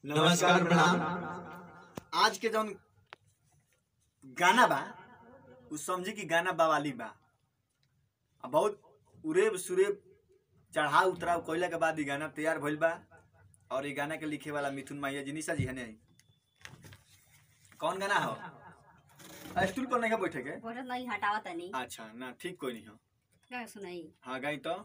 नमस्कार प्रणाम आज के जौन गाना बा उ समझी कि गाना बवाली बा आ बहुत उरेब सुरेब चढ़ाव उतराव कइला के बाद ई गाना तैयार भइल बा और ई गाना के लिखे वाला मिथुन माहिया जी निशा जी हने कौन गाना हो स्टूल पर नहीं बैठे के बोलत नहीं हटावा तनी अच्छा ना ठीक कोई नहीं हो क्या सुनाई हाँ गाई तो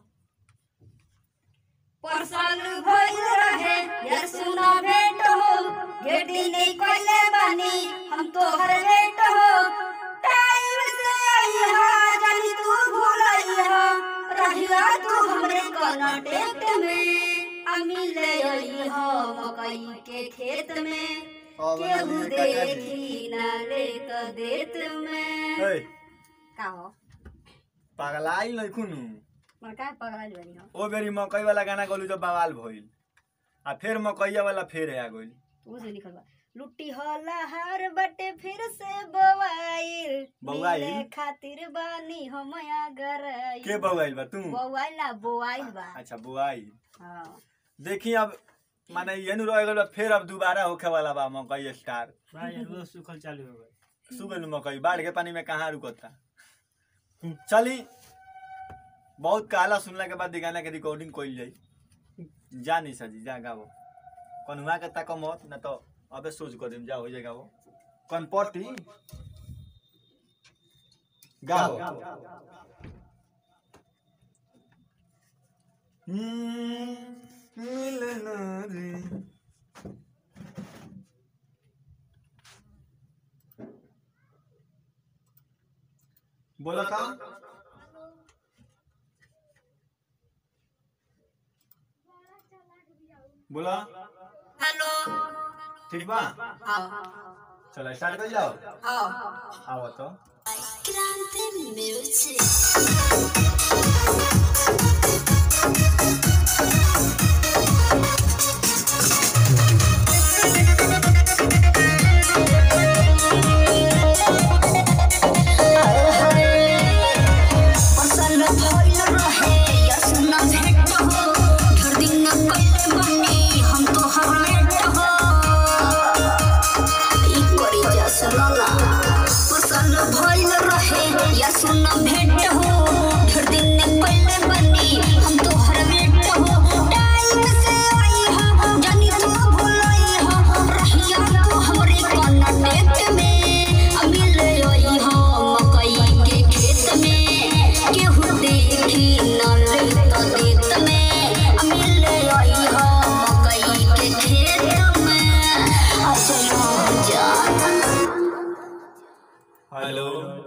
परसल भइल रहे यार सुना भेंट हो गेटी नहीं कोइले बानी हम तो हर लेट हो टाइम से आई हा जानी तू भूलई हा रहिया तू हमरे कर्नाटक में अमी ले आई हा मकई के खेत में केहू देखी ना ले तो देत में ए, का हो पगलाई नहीं खुनू मोर का पगल बनी हो ओ बेरी मकई वाला गाना गलू जब बवाल भइल आ फिर मकईया वाला फिर आ गइल वो से लिखल बा लुट्टी होला हार बटे फिर से बवाइल बौआइल? मिले खातिर बानी हम अगर के बवाइल बा तू बवाइल ना बोआइल बा अच्छा बुआई हाँ देखी अब माने ये नु रह गइल बा, फिर अब दोबारा होखे वाला बा मकई स्टार भाई रोज सुखल चालू हो गए सुगल मकई बाढ़ के पानी में कहाँ रुकता चली बहुत काला सुनला के बाद ई गाना के रिकॉर्डिंग कइल जाई जा नहीं सजी जा गावो कन्हुआ के तक मत ना तो अबे सोच कर देम जा हो जाएगा वो कौन पटी गाओ हम्म, मिलना रे बोला था बोला हेलो ठीक बा हाँ चलो स्टार्ट कर जाओ हाँ आओ तो क्रांति म्यूजिक पसल भइल रहे या सुना भेट हो ढेर दिन कइले बानी हम तो हर लेट हो ई करी जा सुनला पसल भइल रहे या सुना भेट हो ढेर दिन कइले बानी हम तो हर लेट हो टाइम से आई हो जानी तू भूलई हो रहिया तू हमरे कर्नाटक में अभी ले आई हो मकई के खेत में केहू देखी न ले तो देत में अभी ले आई हो मकई के खेत में अचलो जान हेलो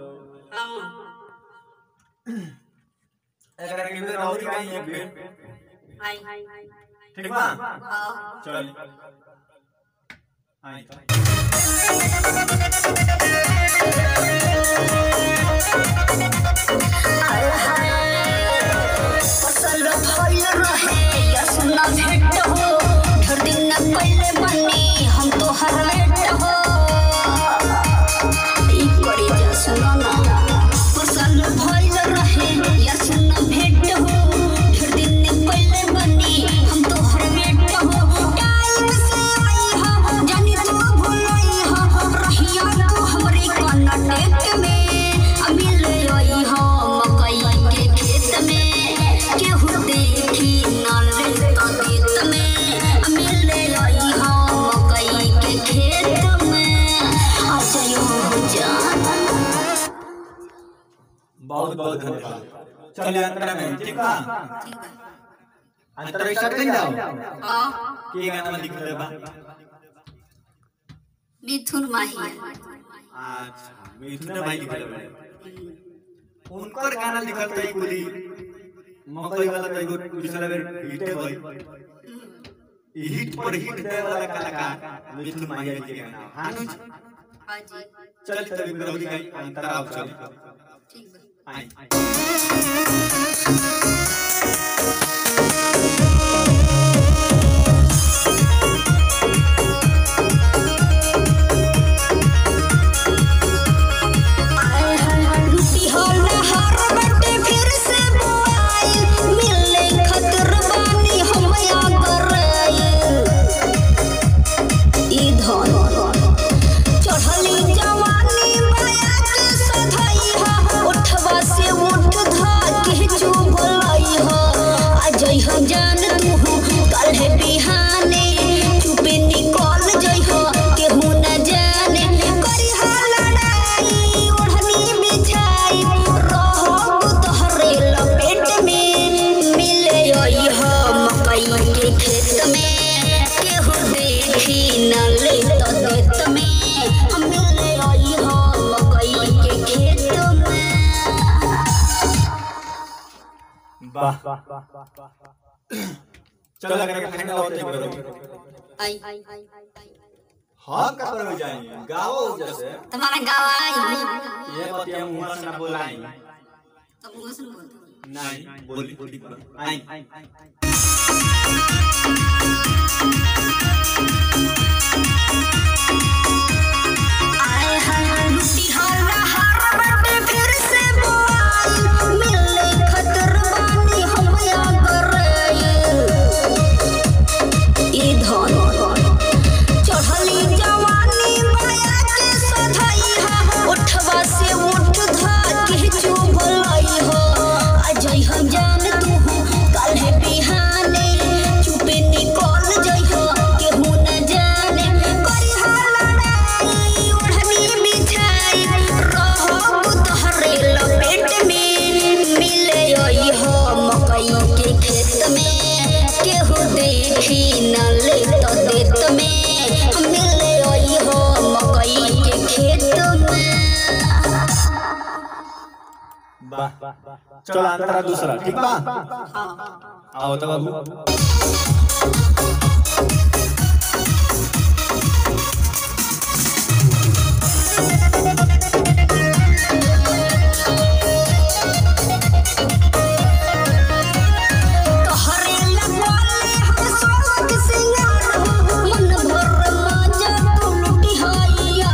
एकरा के भी रौरी कहीं है फिर आई ठीक बा हाँ चल आई तो फसल भइल रहे या सुना भेट हो ढेर दिन पहले बनी हम तो हर लेट हो ई करी जा सुना ना फसल भइल रहे या सुना भेट हो ढेर दिन पहले बनी हम तो हर लेट हो टाइम से आई हो जानी तू भूलई हो रहिया तू हमरे कर्नाटक में अभी ले आई हो मकई के खेत में केहू देखी न ले तो देत में अभी ले आई हो मकई के खेत में अजयो जान बहुत बहुत धन्यवाद चलिए अंतरा में ठीक बा अंतरा स्टार्ट कर जाओ हाँ के गाना में लिख ले बा मिथुन माही अच्छा मिथुन भाई लिख ले बा उनकर गाना लिखल तई कुली मकई वाला तई गो पिछला बेर हिट भई ई हिट पर हिट दे वाला कलाकार मिथुन माहिया जी के गाना हां नु हाँ जी चल तभी रौरी गई अंतरा आओ चल ठीक बा आई लुटी होला हर बटे फिर से बुआई मिले खतर बानी हम या कराई देखी न ले तो देत में हम मिले आई हो मकई के खेत में वाह चलो अगर फाइनल होते करो आई हम का करो जाएंगे गाओ जैसे तुम्हारा गाँव आई ये बात हम मुंह से ना बोलाई तब मुँह से बोलते नहीं बोली बोली आई आए हैं लुटी हल्ला हर बटे फिर से बोआई मिले खतरवानी हम या करे ई धन चढ़ली जवानी माया के सधई हा उठवा से उठ धा के चुभलई हो अजय हम जान तू कल है बिहाने चुपे निकल जई हो केहू न जाने करी हा लड़ाई ओढ़नी बिछाई रहब तोहरे लपेट में मिले आई हो मकई के खेत में केहू देखी न ले तो देत में हम मिले आई हो मकई के खेत में वाह चलो अंतरा दूसरा ठीक बा आओ तो बाबू तोहरे लगवाले हम सोलक सिंगार हो मन भर माजा तू लुटी हाइया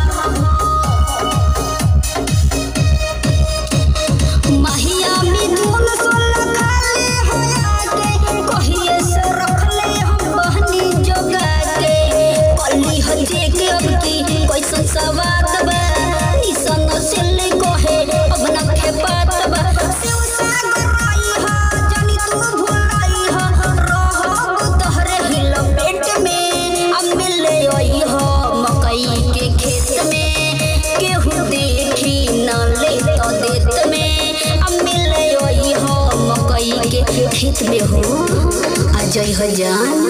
महिया मिथुन सोलह खाले हो आगे कहिए से रखले हम बहनी जोगा के पल्ली हजे के अब की कैसन सवाद बा निसन सिले कहे अब न खेपात बा शिव सागर आई हा जानी तू भुलाई हा रहब तोहरे ही लपेट में अब मिले आई हा मकई के खेत में केहू देखी न ले तो देत में अब मिले आई हा मकई के खेत में हो आ जई हो जान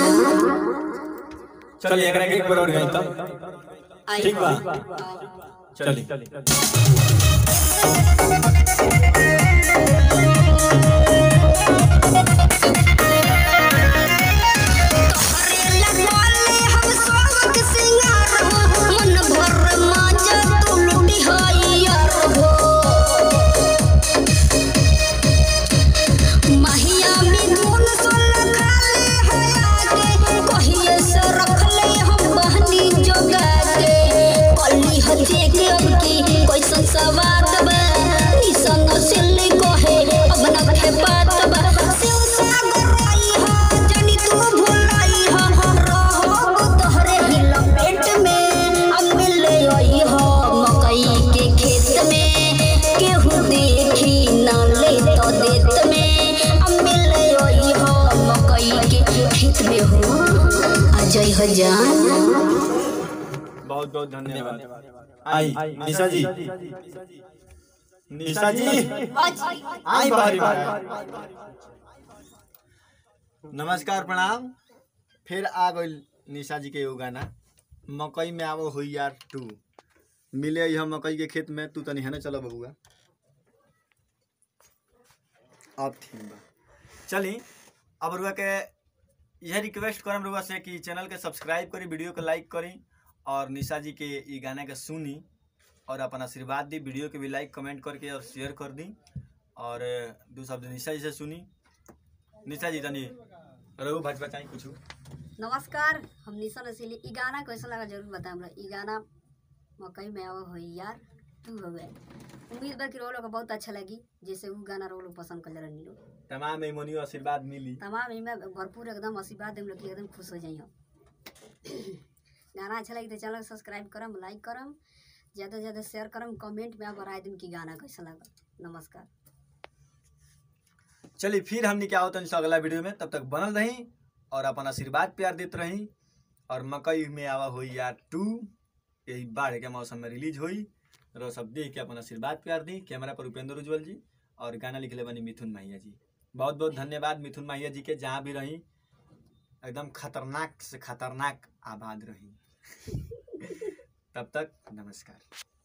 चलिए एकरा के एक बार और गई तब ठीक बा चलिए तोहरे लगवाले हम सोलक सिंगार हो मन भर माजा तू लुटी हाइयर हो महिया मिथुन सोलह खाले हो आगे कहिए से रखले हम बहनी जोगा के पल्ली हजे के अब की कैसन सवाद बा निसन सिल्ली कहे अब न खेपात बा शिव सागर आई हा जानी तू भुलाई हा रहब तोहरे ही लपेट में अब मिले आई हा मकई के खेत में केहू देखी न ले तो देत में अब मिले आई हा मकई के खेत में हो आ जई हो जान बहुत बहुत धन्यवाद आई निशा जी निशा जी आई बारी बारी नमस्कार प्रणाम फिर आ गई निशा जी के एगो गाना मकई में आवो हुई यार टू मिले हम मकई के खेत में तू तनी है ना चलो बबुआ अब ठीक बा चली अब रुआ के यह रिक्वेस्ट करम रुआ से कि चैनल के सब्सक्राइब करी वीडियो के लाइक करी और निशा जी के ई गाना के सुनी और अपन आशीर्वाद दी वीडियो के भी लाइक कमेंट करके और शेयर कर दी और दू शब्द निशा जी से सुनी निशा जी तनी रघु भाजपा चाहिए कुछ नमस्कार हम निशा रसीली ई गाना कैसा लगा जरूर बताएं हमरा ई गाना मकई में आवा हो यार तू हो गए उम्मीद बा कि रोल को बहुत अच्छा लगी जैसे वो गाना रोल पसंद कर रहनी लोग तमाम मेमोनी आशीर्वाद मिली तमाम इनमें भरपूर एकदम आशीर्वाद देम लोग कि एकदम खुश हो जाइए गाना अच्छा लगी तो चैनल सब्सक्राइब करम लाइक करम ज़्यादा से ज़्यादा शेयर करम कमेंट में आप राय देम कि गाना कैसा लगा नमस्कार चलिए फिर हमने क्या होता है अगला वीडियो में तब तक बनल रही और अपन आशीर्वाद प्यार देते रही और मकई में आवा हुई यार टू यही बाढ़ के मौसम में रिलीज हुई रो सब देख के अपन आशीर्वाद प्यार दी कैमरा पर उपेंद्र उज्जवल जी और गाना लिखले बनी मिथुन माहिया जी बहुत बहुत धन्यवाद मिथुन माहिया जी के जहाँ भी रही एकदम खतरनाक से खतरनाक आबाद रही तब तक नमस्कार